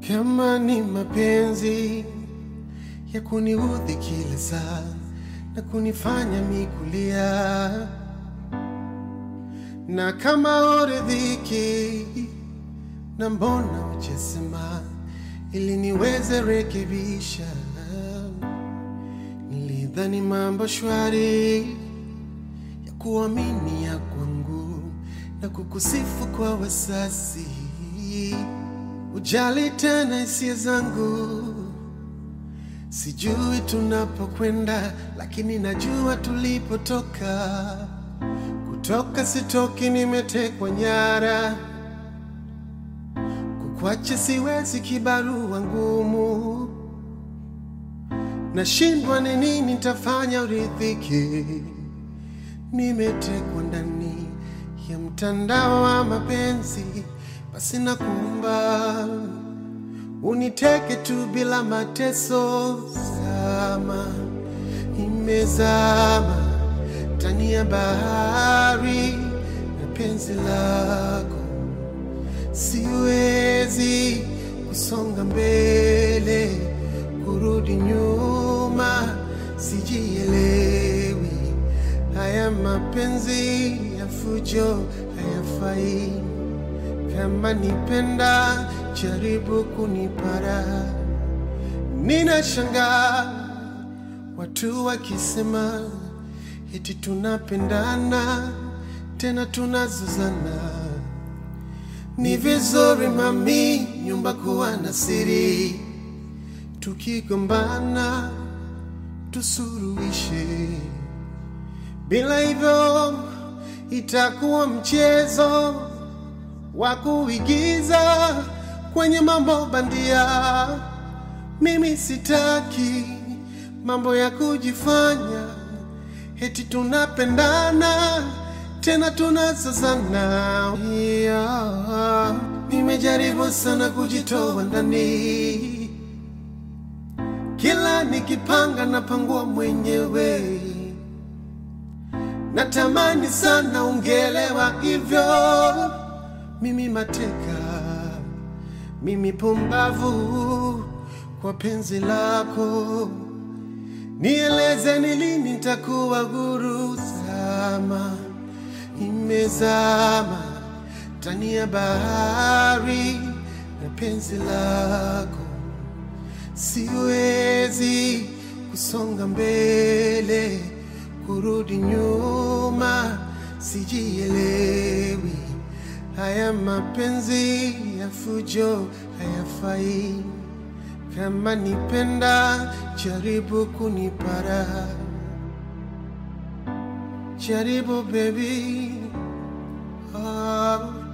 Kama ni mapenzi ya kuniudhi kila saa na kunifanya mikulia, na kama uridhiki na mbona uchesema ili niweze rekebisha. Nilidhani mambo shwari ya kuamini ya kwangu na kukusifu kwa wasasi, ujali tena hisia zangu. Sijui tunapokwenda, lakini najua tulipotoka. Kutoka sitoki, nimetekwa nyara. Kukwacha siwezi, kibarua ngumu. Nashindwa ni nini nitafanya uridhike. Nimetekwa ndani ya mtandao wa mapenzi, basi nakuomba uniteke tu bila mateso. Zama imezama ndani ya bahari na penzi lako, siwezi kusonga mbele, kurudi nyuma, sijielewi. Haya mapenzi ya fujo hayafai. Kama nipenda, jaribu kunipara. Ninashangaa watu wakisema eti tunapendana, tena tunazozana. Ni vizuri mami, nyumba kuwa na siri, tukigombana tusuruhishe. Bila hivyo itakuwa mchezo wa kuigiza kwenye mambo bandia. Mimi sitaki mambo ya kujifanya eti tunapendana tena tunazozana. Yeah. Nimejaribu sana kujitoa ndani, kila nikipanga napangua mwenyewe. Natamani sana ungelewa hivyo, mimi mateka, mimi pumbavu kwa penzi lako. Nieleze ni lini nitakuwa huru. Zama imezama ndani ya bahari na penzi lako, siwezi kusonga mbele, kurudi nyuma, sijielewi. Haya mapenzi ya fujo hayafai. Kama nipenda, jaribu kunipara, jaribu baby. Oh.